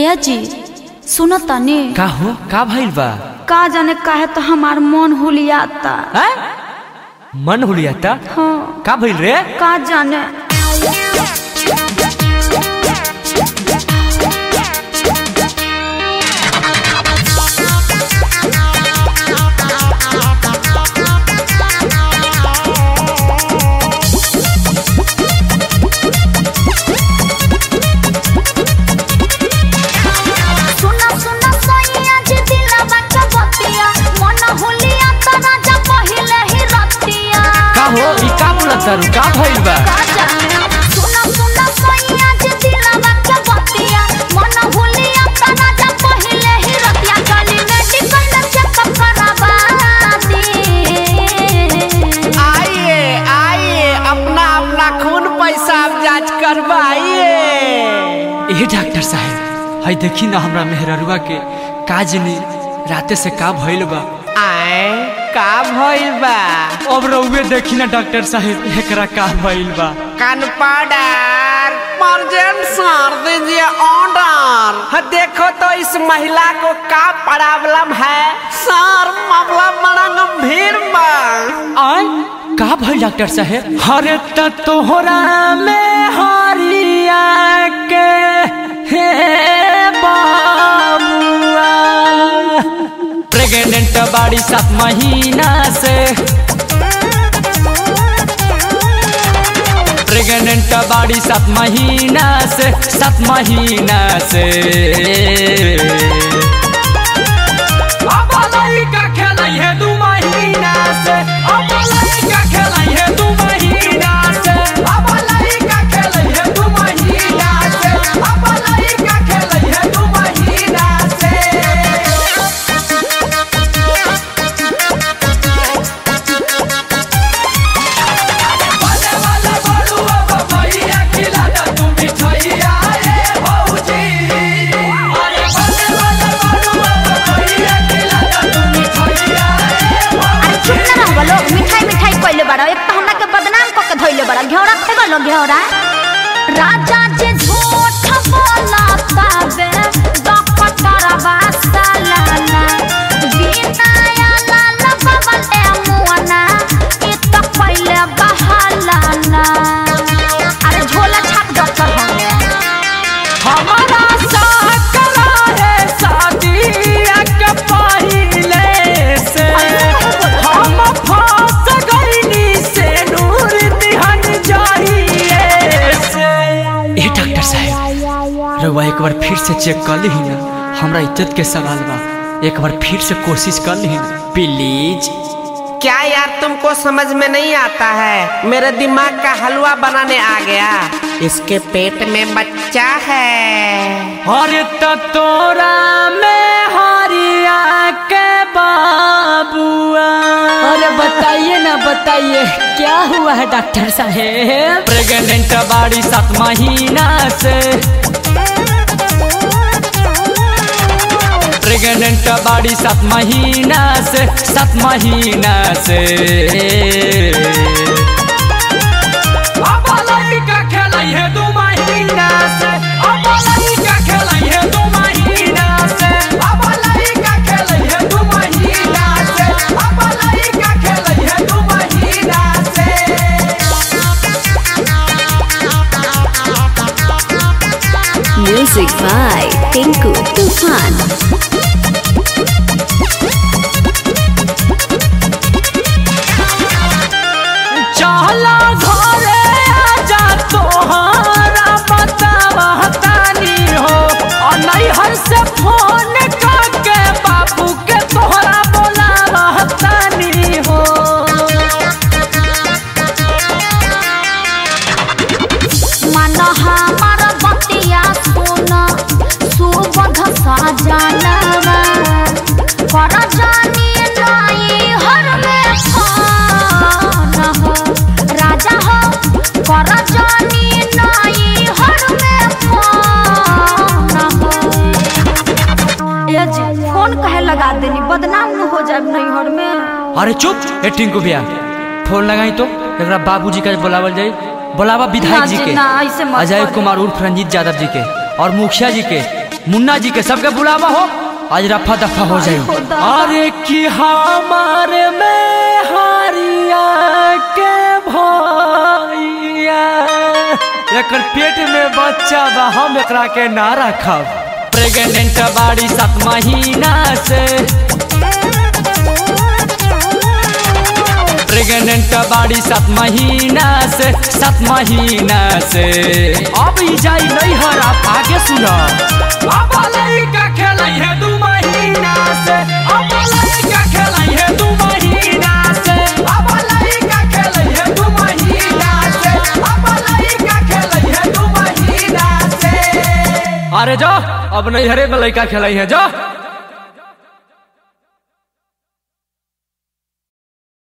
ए जी सुन तनी का हो का भइल बा का जाने काहे तो हमार मन हुलियाता हैं? मन हुलियाता हाँ का भइल रे का जाने सुना सुना सैया जी दिलवा के बतिया मन हुलियाता राजा पहिले ही रतिया का हो ई का बोलत तारू का भइल बा का जाने सुना सुना सैया जी दिलवा के बतिया मन हुलियाता राजा पहिले ही रतिया गली मेडिकल में चेकअप करावा दी आइए आइए अपना अपना खून पेशाब जांच करवाइए ए डॉक्टर साहब हई देखी ना हमरा मेहररुआ के का जनी राते से का भइल बा आए का भइल बा अब रउए देखी ना डॉक्टर साहब एकरा का भइल बा कान पाउडर मर्जेंट सर दीजिए ऑर्डर हाँ, देखो तो इस महिला को का प्रॉब्लम है सर मामला बड़ा गंभीर बा आय का भइल डॉक्टर साहब हरे त तोहरा में हरिया के हे बाबुआ प्रेग्नेंट बाड़ी सात महीना से प्रेग्नेंट बाड़ी सात महीना से सात महीना से अब लइका खेलै है दू महीना से अब लइका खेलै है दू महीना से अब लइका खेलै है दू महीना से अब लइका खेलै है दू महीना से बने वाला बड़ुआ बबैया खिला दा तू मिठाइया रे भौजी अरे बने वाला बड़ुआ बबैया खिला दा तू मिठाइया रे अरे चुप ना रहबा लोग मिठाई मिठाई कइले बड़ा एक तो हमरा के बदनाम क के धइले बड़ा घेौड़ा खेबा लो घेौड़ा राजा जे झूठ बोला ताबे डॉक्टर वासलाना बिना या लाल बबल ए मुआना ई तो पहिले बहालाना अरे झोला छाप डॉक्टर होंगे हमारा साथ करा है शादिया के पहिले से हम फंस गईनी से नूर दिहन जाइए से ए डॉक्टर साहब रउआ एक बार फिर से चेक कर ली ना हमरा इज्जत के सवाल बा एक बार फिर से कोशिश कर ली ना प्लीज क्या यार तुमको समझ में नहीं आता है मेरे दिमाग का हलवा बनाने आ गया इसके पेट में बच्चा है अरे त तोरा में हरिया के बाबुआ अरे बताइए ना बताइए क्या हुआ है डॉक्टर साहेब प्रेग्नेंट बाड़ी सात महीना से प्रेग्नेंट बाड़ी सात महीना से सात महीना से अब लइका खेलै है दू महीना से अब लइका खेलै है दू महीना से अब लइका खेलै है दू महीना से अब लइका खेलै है दू महीना से Music by Tinku Tufan. चला घरे आजा तोहरा बतावा तानी हो और नैहर से फोन करके बाबू के तोहरा बोलावा तानी हो मन हमार बतिया सुन सुबध सजनवा कर जानी नाई हर में फोन हो राजा हो कर जानी नाई हर में फोन हो ए जी फोन कहे लगा देनी बदनाम न हो जाए नैहर में अरे चुप ए टिंकू भैया फोन लगाई तो एकरा बाबूजी का बुलावल जाई बुलावा विधायक ना जी जी, के ना, ऐसे मत अजय करी। कुमार उर्फ रंजीत यादव जी के और मुखिया जी के मुन्ना जी के सबके बुलावा हो आज रफा दफा हो जाई खुदा। अरे कि हमारे में हारिया के भैया एकर पेट में बच्चा बा हम एकरा के ना रखब प्रेग्नेंट बाड़ी सात महीना से प्रेग्नेंट बाड़ी सात महीना से सात महीना से अब ई जाई नहीं हर आप आगे सुनो अब लड़का खेलाई है दू महीना से अब लड़का खेलाई है दू महीना से अब लड़का खेलाई है दू महीना से अब लड़का खेलाई है दू महीना से अरे जो अब नहीं हरे में लड़का खेलाई है जो